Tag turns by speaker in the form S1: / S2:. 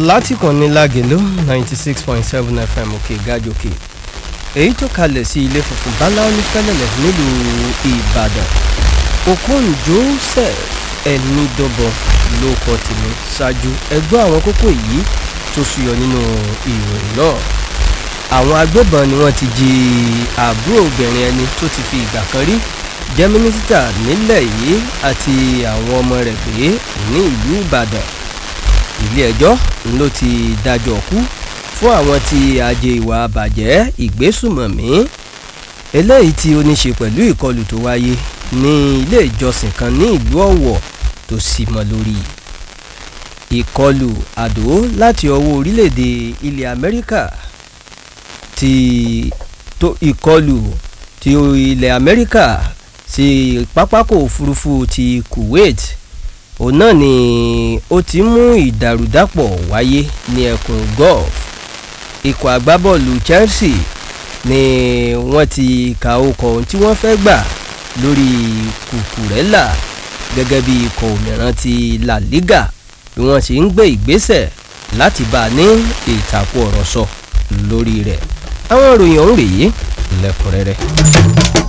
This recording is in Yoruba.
S1: látìkànnì lágẹ̀lú ninety six point seven fm òkè gàjòkè èyí tó kalẹ̀ sí ilé funfun báláú ní fẹ́lẹ́lẹ̀ nílùú ìbàdàn okon joseph ẹnidọ́bọ ló kọ tèmi ṣáájú ẹgbẹ́ àwọn kókó yìí tó ṣúyọ nínú ìròyìn náà àwọn agbébọn ni wọ́n ti jí àbúrò obìnrin ẹni tó ti fi ìgbà kan rí jẹ́ mínísítà nílẹ̀ yìí àti àwọn ọmọ rẹ̀ gbé ní ìlú ìbàdàn ilé-ẹjọ́ ló ti dájọ́ kú fún àwọn tí ajé ìwà bàjẹ́ ìgbésùmọ̀mí eléyìí tí ó ní ṣe pẹ̀lú ìkọlù tó wáyé ní ilé ìjọsìn kan ní ìlú ọ̀wọ̀ tó sì mọ́ lórí ìkọlù àdó láti ọwọ́ orílẹ̀-èdè ilẹ̀ amẹ́ríkà ti tó ìkọlù ti ilẹ̀ amẹ́ríkà sí pápákọ̀ òfurufú ti kuwait òun náà ni ó ti mú ìdàrúdàpọ̀ wáyé ní ẹkùn gulf ikọ̀ agbábọ́ọ̀lù chelsea ni wọ́n ti ka okọ̀ ohun tí wọ́n fẹ́ gbà lórí kùkùrẹ́là gẹ́gẹ́ bí ikọ̀ òmìrán ti la liga bí wọ́n ṣe ń gbé ìgbésẹ̀ láti bá a ní ìtàkùn ọ̀rọ̀ sọ lórí rẹ̀ àwọn ìròyìn ọ̀hún rèé lẹ́kùnrẹ́rẹ́.